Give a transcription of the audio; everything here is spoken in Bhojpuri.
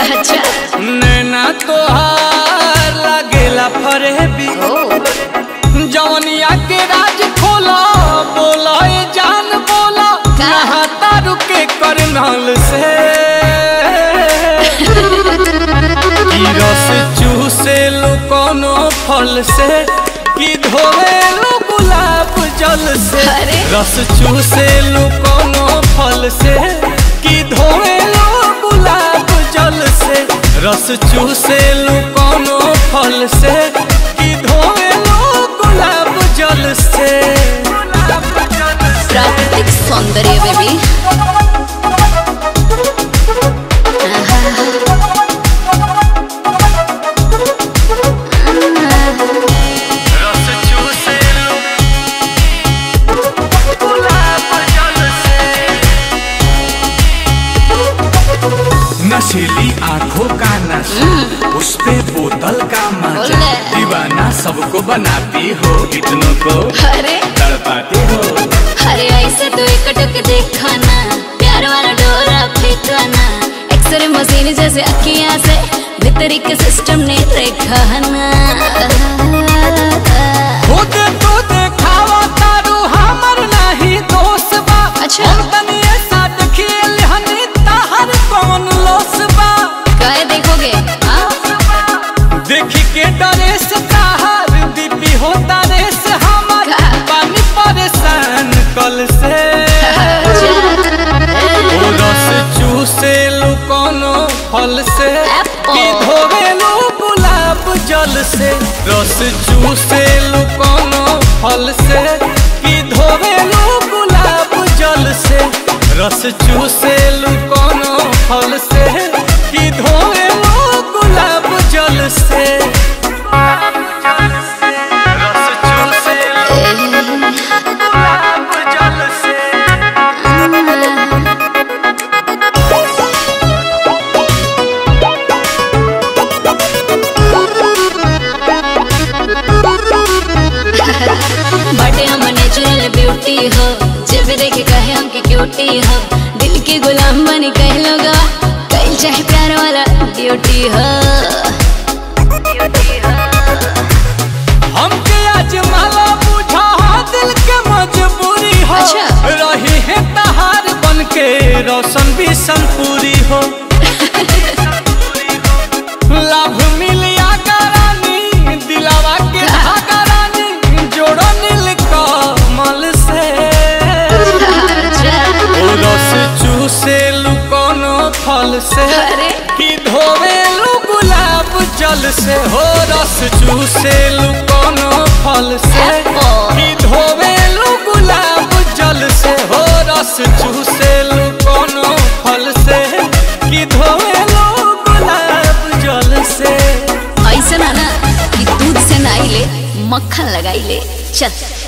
अच्छा नैना तोहार लागेला फरेबी ओ जवनिया के राज खोला बोला ए जान बोला का? नहाता रुके करनल से ई रस चूसे लो कोनो फल से कि धोवे लो गुलाब जल से अरे। रस चूसे लो कोनो फल से कि धोवे लो गुलाब जल से रस चूसे लो कोनो फल से कि धोवे लो गुलाब जल से प्राकृतिक सौंदर्य बेबी रस चूसे लो गुलाब जल से नशीली आंखों का नशा उस पे बोतल का मजा बोले। दीवाना सबको बनाती हो इतनों को अरे तड़पाती हो अरे ऐसे तो एकटक देखा ना प्यार वाला डोरा फेंका ना एक्सरे मशीन जैसे अखियां से भीतरी के सिस्टम ने देखा ना खुद तो देखावा तारू हमर नहीं दोष बा अच्छा। हम तनी ऐसा देखिए हनी ताहर कौन लोस बा काय देखोगे हाँ? देखी के डरे से ताहर बीपी होता रे से हमर का? पानी परेशान कल से ओ रस चूसे लो कोनो फल से Apple. कि धोवे लो गुलाब जल से रस चूसे लो कोनो फल से कि धोवे लो गुलाब जल से रस चूसे लो कोनो फल से कि धोवे लो गुलाब जल से रस चूसे लो गुलाब जल से बटे हम नेचुरल ब्यूटी हो जब भी देखे कहे हम की क्यूटी हो दिल के गुलाम बनी कह लोगा कहीं चाहे प्यार वाला ड्यूटी हो हमके आज माला बुझा दिल के मजबूरी हो अच्छा। रही है तहार बन के रोशन भी संपूरी हो लाभ मिलिया करानी दिलावा के धागा रानी जोड़ो नील कमल से ओ रस चूसे लू कोनो फल से अरे। कि धोवे लू गुलाब जल से हो रस चूसे लू कोनो फल से Apple. कि धोवे लू गुलाब जल से हो रस चूसे लू कोनो फल से कि धोवे लू गुलाब जल से ऐसा ना ना कि दूध से नाई ले मक्खन लगाई ले चल